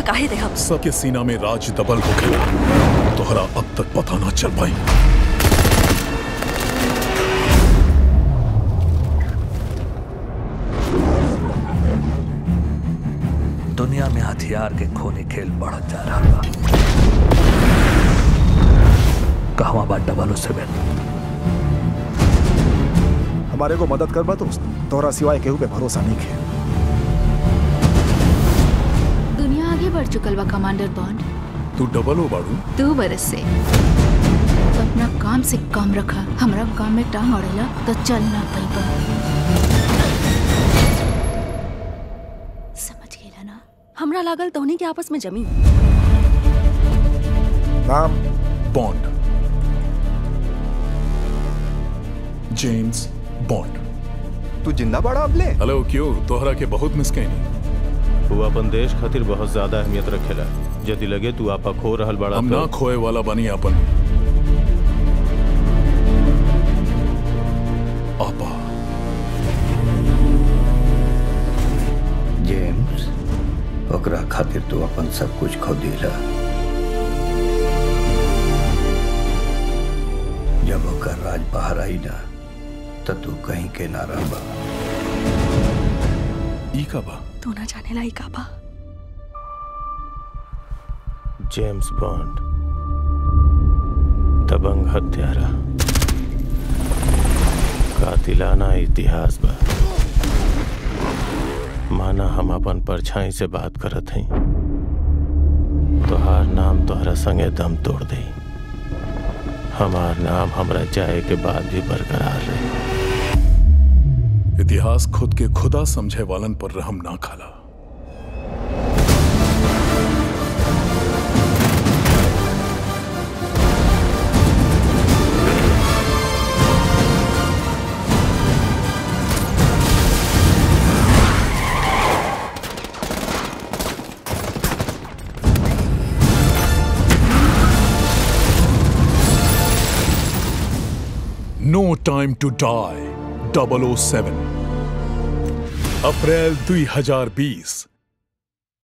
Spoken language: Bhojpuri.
काहे दे हम सबके सीना में राज दबल होखेला तोहरा अब तक पता ना चल पाई दुनिया में हथियार के खूनी खेल बढ़त जा रहा बा कहवा बा डबल सेवन हमारे को मदद कर बा दोस्त तोहरा सिवाय केहू पे भरोसा नहीं है दुनिया आगे बढ़ चुकल बा कमांडर बॉन्ड तू डबल हो बाड़ू दो बरस से तो अपना काम से काम रखा हमरा काम में टांग अड़ेला तो चल ना पाइबा समझ गेला ना हमरा लागल तोहनी के आपस में जमी नाम बॉन्ड जेम्स बॉन्ड तू जिंदा बड़ा अबले हेलो क्यों तोहरा के बहुत मिस कैनी वो अपन देश खातिर बहुत ज्यादा अहमियत रखेला यदि लगे तू आपा खो रहल बड़ा हम तो ना खोए वाला बनी अपन आपा जेम्स ओकरा खातिर तू अपन सब कुछ खो दिला जब ओकर राज बाहर आई ना तो तू कहीं के ना रह ई का बा तू ना जाने लाई का बा जेम्स बॉन्ड दबंग हत्यारा कातिलाना इतिहास बा माना हम अपन परछाई से बात करत हई तोहार नाम तोहरा संगे दम तोड़ दे हमार नाम हमरा जाए के बाद भी बरकरार रहे इतिहास खुद के खुदा समझे वालन पर रहम ना खाला नो टाइम टू डाई 007 अप्रैल 2020